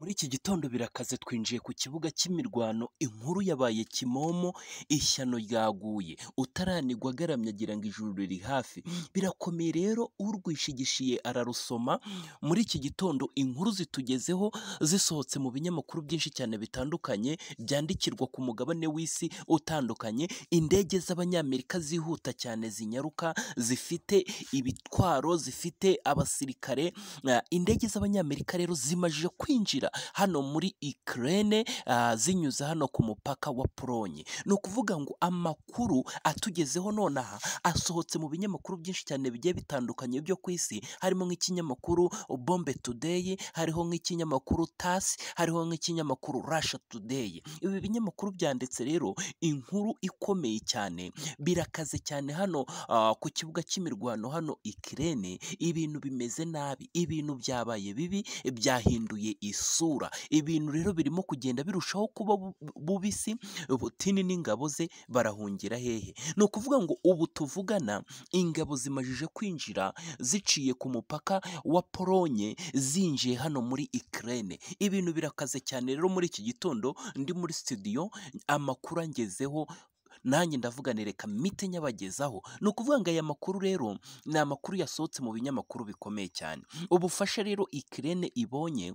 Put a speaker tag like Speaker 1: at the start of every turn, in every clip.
Speaker 1: Muri iki gitondo birakaze twinjiye ku kibuga cy'imirwano, inkuru yabaye kimomo, ishyano ryaguye, utaranigwa agaramye agira ngo ijuru riri hafi, birakomeye rero urwishigishiye ararusoma, muri iki gitondo inkuru zitugezeho zisohotse mu binyamakuru byinshi cyane bitandukanye, byandikirwa ku mugabane w'isi utandukanye, indege z'abanyamerika zihuta cyane zinyaruka, zifite ibitwaro, zifite abasirikare, eh, indege z'abanyamerika rero zimajije kwinjira hano muri Ukraine, ah, zinyuze hano ku mupaka wa Polonye. Ni ukuvuga ngo amakuru atugezeho nonaha asohotse mu binyamakuru byinshi cyane bigiye bitandukanye byo ku isi, harimo nk'ikinyamakuru Bombe Today, hariho nk'ikinyamakuru TASS, hariho nk'ikinyamakuru Russia Today. Ibi binyamakuru byanditse rero inkuru ikomeye cyane, birakaze cyane hano ah, ku kibuga cy'imirwano hano Ukraine, ibintu bimeze nabi, ibintu byabaye bibi, byahinduye isura. Ibintu rero birimo kugenda birushaho kuba bu- bubisi, Putini n'ingabo ze barahungira hehe? Ni ukuvuga ngo ubu tuvugana ingabo zimajije kwinjira ziciye ku mupaka wa Polonye zinjiye hano muri Ukraine. Ibintu birakaze cyane rero muri iki gitondo ndi muri studio amakuru angezeho nanjye ndavuganire reka mite nyabagezaho ni ukuvuga ngo aya makuru rero ni amakuru yasohotse mu binyamakuru bikomeye cyane ubufasha rero Ukraine ibonye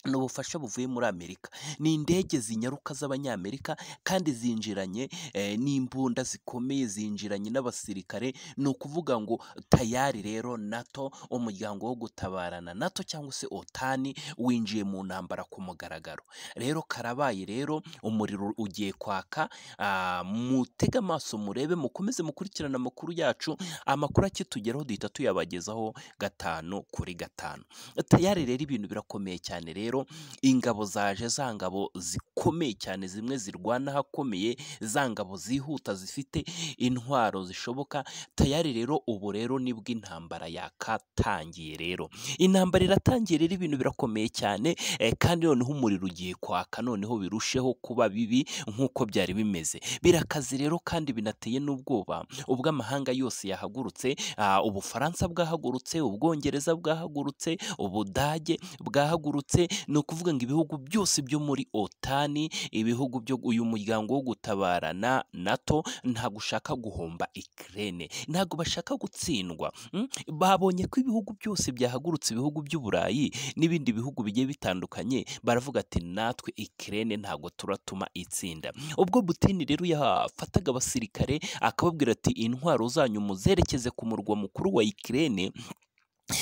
Speaker 1: ni ubufasha buvuye muri Amerika ni indege zinyaruka z'abanyamerika kandi zinjiranye eh, n'imbunda zikomeye zinjiranye n'abasirikare ni ukuvuga ngo tayari rero NATO umuryango wo gutabarana NATO cyangwa se OTAN winjiye mu ntambara ku mugaragaro rero karabaye rero umuriro ugiye kwaka ah, mutege amaso murebe mukomeze mukurikirane amakuru yacu amakuru akitugeraho duhita tuyabagezaho gatanu kuri gatanu tayari rero ibintu birakomeye cyane rero ingabo zaje za ngabo zikomeye cyane zimwe zirwana ahakomeye za ngabo zihuta zifite intwaro zishoboka tayari rero ubu rero nibwo intambara yakatangiye rero intambara iratangiye rero ibintu birakomeye cyane eh, kandi noneho umuriro ugiye kwaka noneho birusheho kuba bibi nk'uko byari bimeze birakaze rero kandi binateye n'ubwoba ubwo amahanga yose yahagurutse ah, ubufaransa bwahagurutse ubwongereza bwahagurutse ubudage bwahagurutse ni ukuvuga ngo ibihugu byose byo muri otani ibihugu byo uyu muryango wo gutabarana nato ntabwo ushaka guhomba ikirere ntabwo bashaka gutsindwa mm? babonye ko ibihugu byose byahagurutse ibihugu by'uburayi n'ibindi bihugu bigiye bitandukanye baravuga ati natwe ikirere ntabwo turatuma itsinda ubwo Butini rero yafataga abasirikare akababwira ati intwaro zanyu muzerekeze ku murwa mukuru wa Ukraine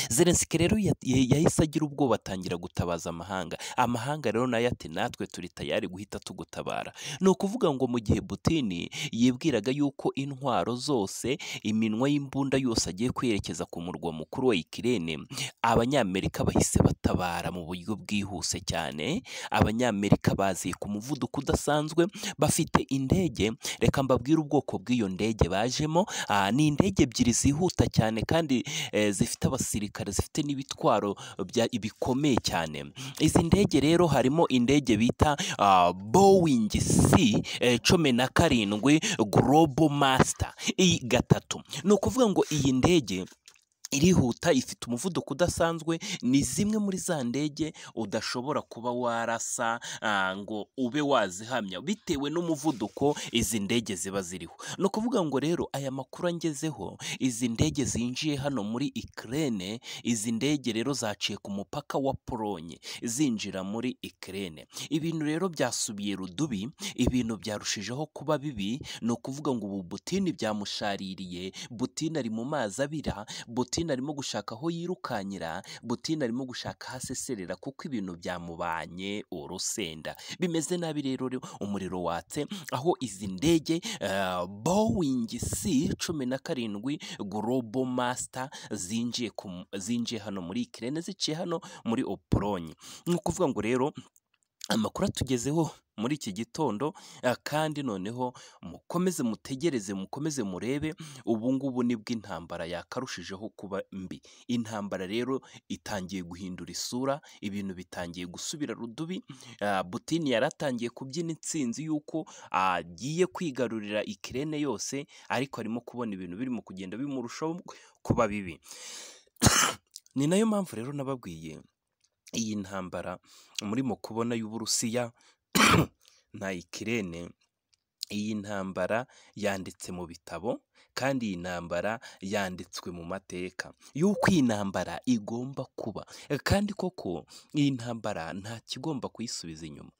Speaker 1: Zelensky rero ya- ya- yahise agira ubwoba atangira gutabaza amahanga amahanga rero nayo ati natwe turi tayari guhita tugutabara ni ukuvuga ngo mu gihe Butini yibwiraga yuko intwaro zose iminwa y'imbunda yose agiye kwerekeza ku murwa mukuru wa Ukraine abanyamerika bahise batabara mu buryo bwihuse cyane abanyamerika baziye ku muvuduko udasanzwe bafite indege reka mbabwire ubwoko bw'iyo ndege bajemo ah, ni indege ebyiri zihuta cyane kandi eh, zifite abasirikare zifite n'ibitwaro bya bikomeye cyane izi ndege rero harimo indege bita ah, Boeing C eh, cumi na karindwi Global Master iyi gatatu ni ukuvuga ngo iyi ndege irihuta ifite umuvuduko udasanzwe ni zimwe muri za ndege udashobora kuba warasa ah, ngo ube wazihamya bitewe n'umuvuduko izi ndege ziba ziriho ni ukuvuga ngo rero aya makuru angezeho izi ndege zinjiye hano muri Ukraine izi ndege rero zaciye ku mupaka wa Polonye zinjira muri Ukraine ibintu rero byasubiye rudubi ibintu byarushijeho kuba bibi ni ukuvuga ngo ubu Butini byamushaririye Butini ari mu mazi abira Butini arimo gushaka aho yirukankira Butini arimo gushaka aho aseserera kuko ibintu byamubanye urusenda bimeze nabi rero re- umuriro watse aho izi ndege eh, Boeing C cumi na karindwi Global Master zinjiye ku mu- zinjiye hano muri Ukraine ziciye hano muri Opolonye ni ukuvuga ngo rero amakuru atugezeho muri iki gitondo ah, kandi noneho mukomeze mutegereze mukomeze murebe ubu ngubu nibwo intambara yakarushijeho kuba mbi intambara rero itangiye guhindura isura ibintu bitangiye gusubira rudubi ah, Butini yaratangiye kubyina intsinzi y'uko agiye kwigarurira ikirene yose ariko arimo kubona ibintu birimo kugenda bimurushaho kuba bibi ni nayo mpamvu rero nababwiye iyi ntambara murimo kubona y'uburusiya na ikirere iyi ntambara yanditse mu bitabo kandi iyi ntambara yanditswe mu mateka y'uko iyi ntambara igomba kuba kandi koko iyi ntambara nta kigomba kuyisubiza inyuma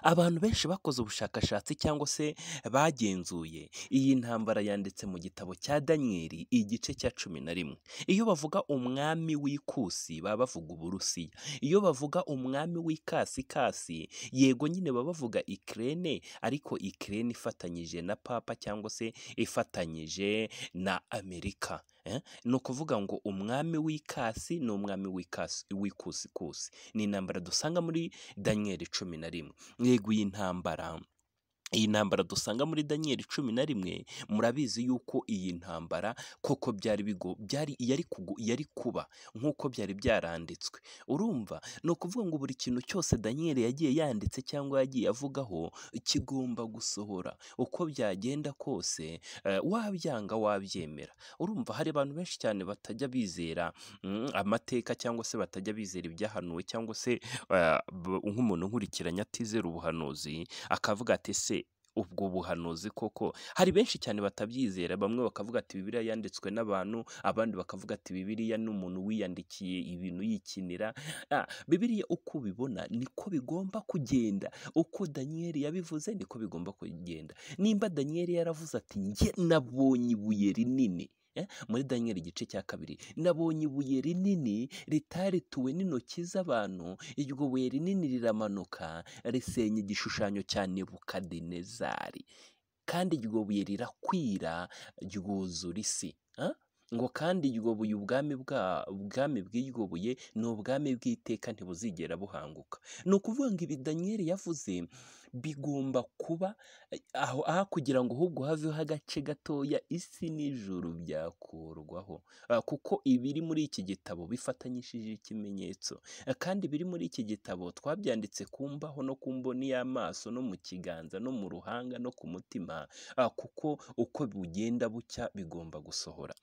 Speaker 1: abantu benshi bakoze ubushakashatsi cyangwa se bagenzuye iyi ntambara yanditse mu gitabo cya daniyeli igice cya cumi na rimwe iyo bavuga umwami w'ikusi baba bavuga uburusiya iyo bavuga umwami w'ikasikasi yego nyine baba bavuga ikirene ariko ikirene ifatanyije na papa cyangwa se ifatanyije na amerika Eh, ni ukuvuga ngo umwami w'ikasi ni umwami w'ikasi w'ikusikusi ni intambara dusanga muri daniyeli cumi na rimwe yego iyi ntambara iyi ntambara dusanga muri daniyeli cumi na rimwe murabizi yuko iyi ntambara koko byari bigo byari yari kugu, yari kuba nk'uko byari byaranditswe urumva ni ukuvuga ngo buri kintu cyose daniyeli yagiye yanditse cyangwa yagiye avugaho kigomba gusohora uko byagenda kose eh, wabyanga wabyemera urumva hari abantu benshi cyane batajya bizera mm, amateka cyangwa se batajya bizera ibyahanuwe cyangwa se eh, b- nk'umuntu nkurikiranye atizera ubuhanuzi akavuga ati se ubwo buhanuzi koko hari benshi cyane batabyizera bamwe bakavuga ati bibiliya yanditswe n'abantu abandi bakavuga ati bibiliya ni umuntu wiyandikiye ibintu yikinira Ah, bibiliya uko ubibona niko bigomba kugenda uko daniyeli yabivuze niko bigomba kugenda nimba daniyeli yaravuze ati njye nabonye ibuye rinini eh, muri daniyeli igice cya kabiri nabonye ibuye rinini ritarituwe n'intoki z'abantu iryo buye rinini riramanuka risenya igishushanyo cya nebukadinezari kandi iryo buye rirakwira ryuzura isi Ah? ngo kandi iryo buye ubwami bwa ubwami bw'iryo buye ni ubwami bw'iteka ntibuzigera buhanguka ni ukuvuga ngo ibi daniyeli yavuze bigomba kuba eh, aho aha kugira ngo ahubwo haveho agace gatoya isi n'ijuru byakurwaho Ah, kuko ibiri muri iki gitabo bifatanyishije ikimenyetso Eh, kandi biri muri iki gitabo twabyanditse ku mbaho no ku mboni y'amaso no mu kiganza no mu ruhanga no ku mutima ah, kuko uko bugenda bucya bigomba gusohora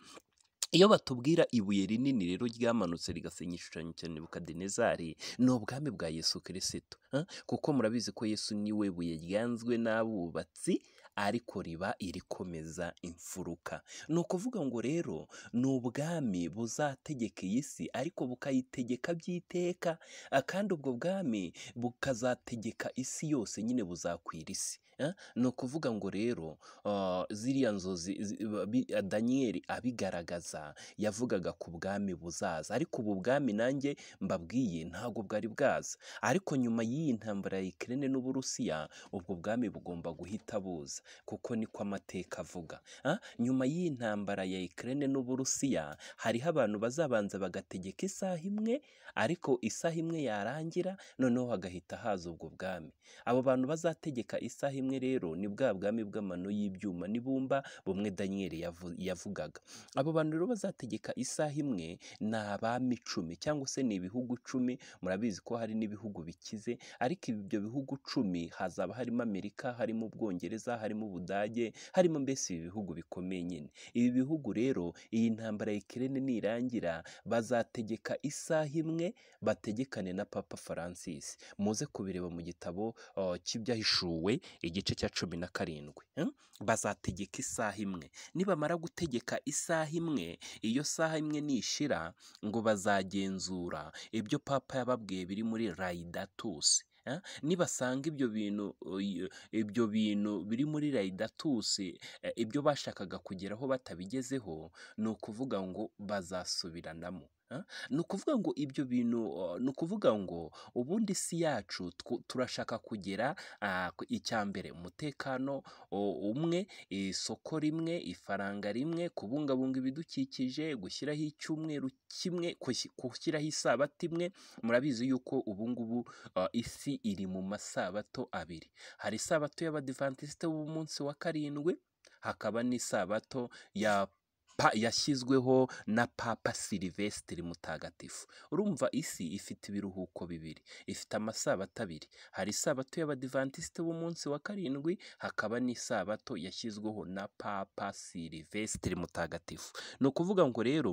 Speaker 1: iyo batubwira ibuye rinini rero ryamanutse rigasenya igishushanyo cya nebukadinezari ni ubwami bwa yesu kirisito eh? kuko murabizi ko yesu niwe buye ryanzwe n'abubatsi ariko riba irikomeza imfuruka ni ukuvuga ngo rero ni ubwami buzategeka iyi si ariko bukayitegeka by'iteka ah, kandi ubwo bwami bukazategeka isi yose nyine buzakwira isi eh? ni ukuvuga ngo rero ah, ziriya nzozi zi- ba- bi- daniyeli abigaragaza yavugaga ku bwami buzaza ariko ubu bwami nanjye mbabwiye ntabwo bwari bwaza ariko nyuma y'iyi ntambara ya ikirere n'uburusiya ubwo bwami bugomba guhita buza kuko niko amateka avuga Ah, nyuma y'iyi ntambara ya ikirere n'uburusiya hariho abantu bazabanza bagategeka isaha imwe ariko isaha imwe yarangira noneho hagahita haza ubwo bwami abo bantu bazategeka isaha imwe rero ni bwa bwami bw'amano y'ibyuma n'ibumba bumwe daniyeli yavu- yavugaga abo bantu rero bazategeka isaha imwe ni abami icumi cyangwa se ni ibihugu icumi murabizi ko hari n'ibihugu bikize ariko ibyo bihugu icumi hazaba harimo amerika harimo ubwongereza harimo ubudage harimo mbese ibi bihugu bikomeye nyine ibi bihugu rero iyi ntambara ya ikirere nirangira bazategeka isaha imwe bategekane na papa francis muze kubireba mu gitabo uh, cy'ibyahishuwe igice cya cumi na karindwi hmm? bazategeka isaha imwe nibamara gutegeka isaha imwe iyo saha imwe nishira ngo bazagenzura ibyo papa yababwiye biri muri rayidatusi eh? nibasanga ibyo bintu uh, y- ibyo bintu biri muri rayidatusi eh, ibyo bashakaga kugeraho batabigezeho ni ukuvuga ngo bazasubiranamo eh? ni ukuvuga ngo ibyo bintu uh, ni ukuvuga ngo ubundi si yacu twu- turashaka kugera ah, ku- icya mbere umutekano o- umwe isoko rimwe ifaranga rimwe kubungabunga ibidukikije gushyiraho icyumweru kimwe kushyi- gushyiraho isabato imwe murabizi yuko ubu ngubu ah, isi iri mu masabato abiri hari isabato y'abadivantisite b'umunsi wa karindwi hakaba n'isabato ya pa- yashyizweho na papa silivesitiri mutagatifu urumva isi ifite ibiruhuko bibiri ifite amasabato abiri hari isabato y'abadivantisite b'umunsi wa karindwi hakaba n'isabato yashyizweho na papa silivesitiri mutagatifu ni ukuvuga ngo rero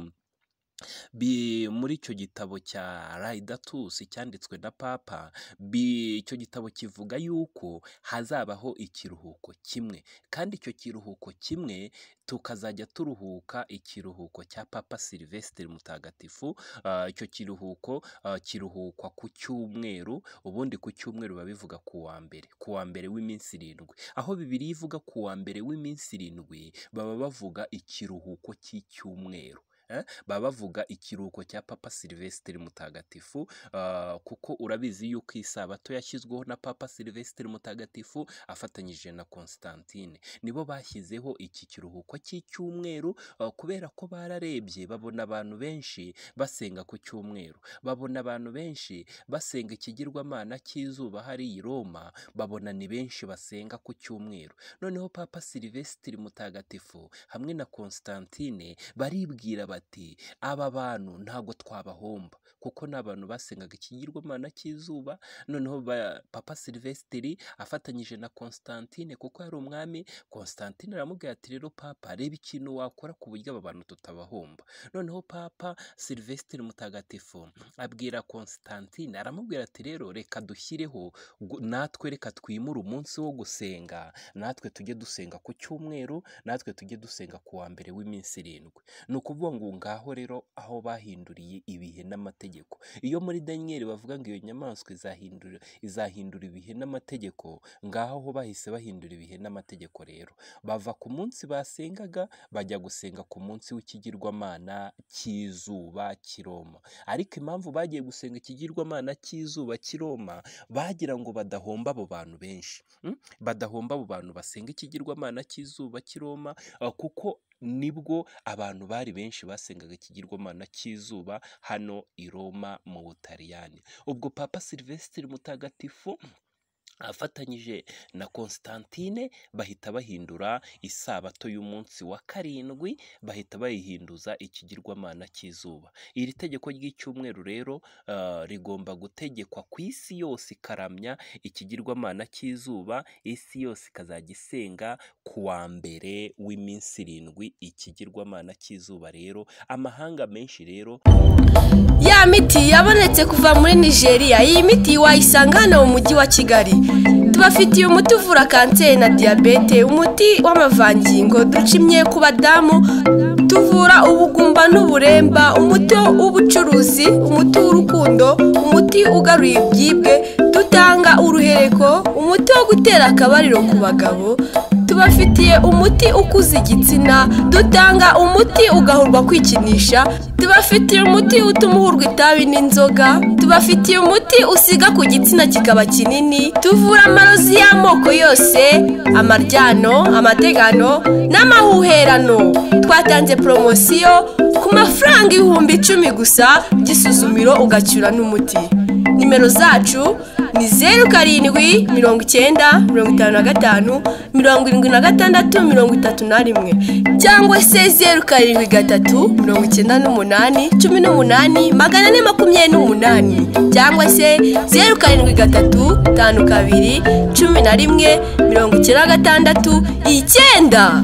Speaker 1: Bi- muri icyo gitabo cya Laudatus cyanditswe na Papa, bi- icyo gitabo kivuga yuko hazabaho ikiruhuko kimwe, kandi icyo kiruhuko kimwe tukazajya turuhuka ikiruhuko cya Papa Silvestre Mutagatifu. Ah, Icyo kiruhuko ah, kiruhukwa ku cyumweru, ubundi ku cyumweru biba bivuga ku wa mbere, ku wa mbere w'iminsi irindwi, aho Bibiliya ivuga ku wa mbere w'iminsi irindwi baba bavuga ikiruhuko cy'icyumweru. Eh, baba bavuga ikiruhuko cya Papa Silvestre Mutagatifu ah, kuko urabizi yuko isabato yashyizweho na Papa Silvestre Mutagatifu afatanyije na Constantine nibo bashyizeho iki kiruhuko cy'icyumweru ah, kubera ko bararebye babona abantu benshi basenga ku cyumweru babona abantu benshi basenga ikigirwamana cy'izuba hariya i Roma babona ni benshi basenga ku cyumweru noneho Papa Silvestre Mutagatifu hamwe na Constantine baribwira bati aba bantu ntago twabahomba kuko ni abantu basengaga ikigirwamana cy'izuba noneho ba- Papa Silvestre afatanyije na Constantine kuko yari umwami Constantine aramubwira ati rero Papa reba ikintu wakora ku buryo aba bantu tutabahomba noneho Papa Silvestre Mutagatifu abwira Constantine aramubwira ati rero reka dushyireho gu- natwe reka twimure umunsi wo gusenga natwe tujye dusenga ku cyumweru natwe tujye dusenga ku wa mbere w'iminsi irindwi ni ukuvuga ngo ngaho rero aho bahinduriye ibihe n'amategeko iyo muri daniyeli bavuga ngo iyo nyamaswa izahindura izahindura ibihe n'amategeko ngaho ho bahise bahindura ibihe n'amategeko rero bava ku munsi basengaga bajya gusenga ku munsi w'ikigirwamana cy'izuba cy'i Roma ariko impamvu bagiye gusenga ikigirwamana cy'izuba cy'i Roma bagira ngo badahomba abo bantu benshi Mm? badahomba abo bantu basenga ikigirwamana cy'izuba cy'i Roma ah, kuko nibwo abantu bari benshi basengaga ikigirwamana cy'izuba hano i Roma mu Butaliyani ubwo Papa Silvestre Mutagatifu afatanyije na Constantine bahita bahindura isabato y'umunsi wa karindwi bahita bayihinduza ikigirwamana cy'izuba iri tegeko ry'icyumweru rero ah, rigomba gutegekwa ku isi yose ikaramya ikigirwamana cy'izuba isi yose ikazajya isenga ku wa mbere w'iminsi irindwi ikigirwamana cy'izuba rero amahanga menshi rero
Speaker 2: Ya miti yabonetse kuva muri Nigeria, iyi miti wayisanga hano mu mujyi wa Kigali. Tubafitiye umuti uvura kanseri na diyabete, umuti w'amavangingo ducimye ku badamu, tuvura ubugumba n'uburemba, umuti w'ubucuruzi, umuti w'urukundo, umuti ugaruye ibyibwe, dutanga uruhereko, umuti wo gutera akabariro ku bagabo, tubafitiye umuti ukuza igitsina dutanga umuti ugahurwa kwikinisha tubafitiye umuti utuma uhurwa itabi n'inzoga tubafitiye umuti usiga ku gitsina kikaba kinini tuvura amarozi y'amoko yose amaryano amategano n'amahuherano twatanze poromosiyo ku mafaranga ibihumbi icumi gusa by'isuzumiro ugacyura n'umuti nimero zacu ni zeru karindwi mirongo icyenda mirongo itanu na gatanu mirongo irindwi na gatandatu mirongo itatu na rimwe cyangwa se zeru karindwi gatatu mirongo icyenda n'umunani cumi n'umunani magana ane makumyabiri n'umunani cyangwa se zeru karindwi gatatu tanu kabiri cumi na rimwe mirongo icyenda na gatandatu icyenda